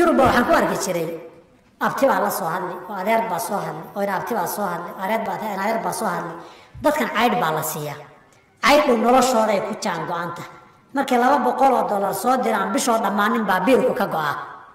yurubba waxaan ku arki jiray abti baa la soo hadlay oo adeer baa soo hadlay oo ina abti baa soo hadlay oo areer baa ina adeer baa soo hadlay dadkan caydh baa la siiyaa caydhu noloshooday ku jaan go-anta markay laba boqol oo dollar soo diraan bishoo dhammaanin baa biilku ka go-aa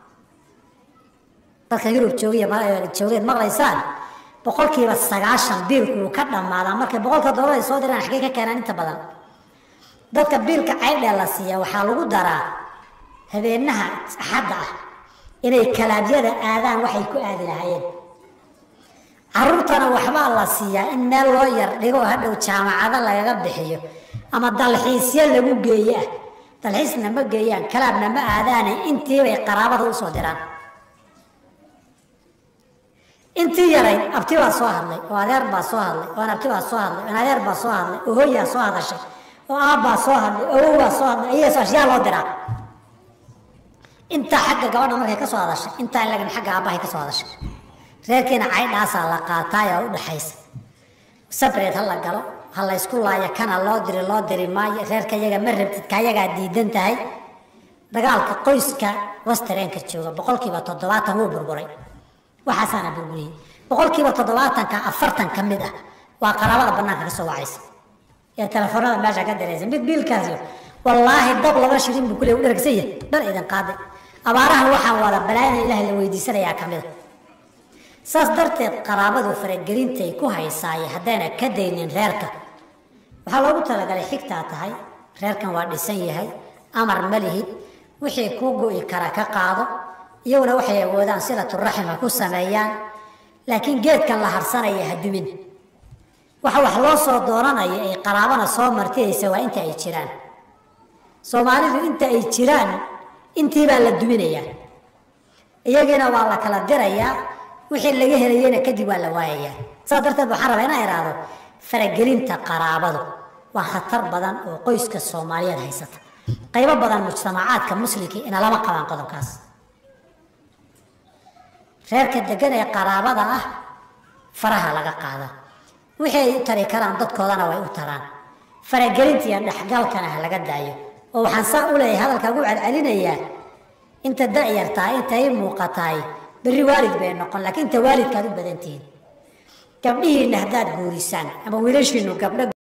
dadka yurub joogiya joogeed maqlaysaan boqolkiiba sagaashan biilku wuu ka dhammaadaa markay boqolka dollar ay soo diraan xaggee ka keenaan inta badan dadka biilka caydhee la siiya waxaa lagu daraa habeenaha axadda ah inay kalaabyada aadaan waxay ku aadi lahaayeen caruurtana waxbaa la siiyaa in meel loo yar dhigo hadhow jaamacado lagaga bixiyo ama dalxiisyo lagu geeyo ah dalxiisna ma geeyaan kalaabna ma aadaane intiibay qaraabada usoo diraan intii yarayd abti baa soo hadlay oo adeer baa soo hadlay oo abti baa soo hadlay oo adeer baa soo hadlay oo hooyaa soo hadashay oo aabbaa soo hadlay oo awowbaa soo hadlay ayaas ashyaa loo diraa intaa xagga gabadha markay ka soo hadashay intaa lagin xagga aabbahay ka soo hadashay reerkiina caydhaasaa la qaataay oo u dhaxaysa sabreed ha la galo ha la ysku laayo kana loo diri loo diri maayo reerka yaga ma rabtid kayagaa diidan tahay dagaalka qoyska wastareenka jooga boqolkiiba toddobaatan wuu burburay waxaasaana burburiyey boqolkiiba toddobaatanka afartan ka mid ah waa qaraabada banaanka ka soo wacaysa ee telefoonada meesha ka diraysa mid biilkaasi wallaahi dab laba shilin buu kule u dharagsan yahay bal idin qaaday abaarahan waxaan wada balaayana ilaahay la weydiisanayaa ka mida saas darteed qaraabadu faragelintay ku haysaaye haddayna ka daynin reerka waxaa loogu talagalay xigtaa tahay reerkan waa dhisan yahay amar ma lihid wixii kuu go'i kara ka qaado iyaguna waxay awoodaan silaturaxim ha ku sameeyaan laakiin geedkan la harsanaya ha dumin waxa wax loo soo doonanayo ay qaraabana soo martiyaysa waa inta ay jiraan soomaalidu inta ay jiraan intiibaa la duminayaa iyagiina waa la kala dirayaa wixii laga helayena kadib waa la waayayaa saas darteed waxaan rabaa inaan idhaahdo faragelinta qaraabadu waa khatar badan oo qoyska soomaaliyeed haysata qaybo badan mujtamacaadka muslimka inalama qabaan qodobkaas reerka degan ee qaraabada ah faraha laga qaada wixii ay u tari karaan dadkoodana way u taraan faragelinta iyo dhexgalkana ha laga daayo oo waxaan saa u leeyahay hadalka ugu celcelinayaa inta da'yartaa inta ii muuqataay berri waalid bay noqon laakiin inta waalidkaad u badan tihiin gabdhihiinna haddaad guurisaan ama wiilashiinu gabdho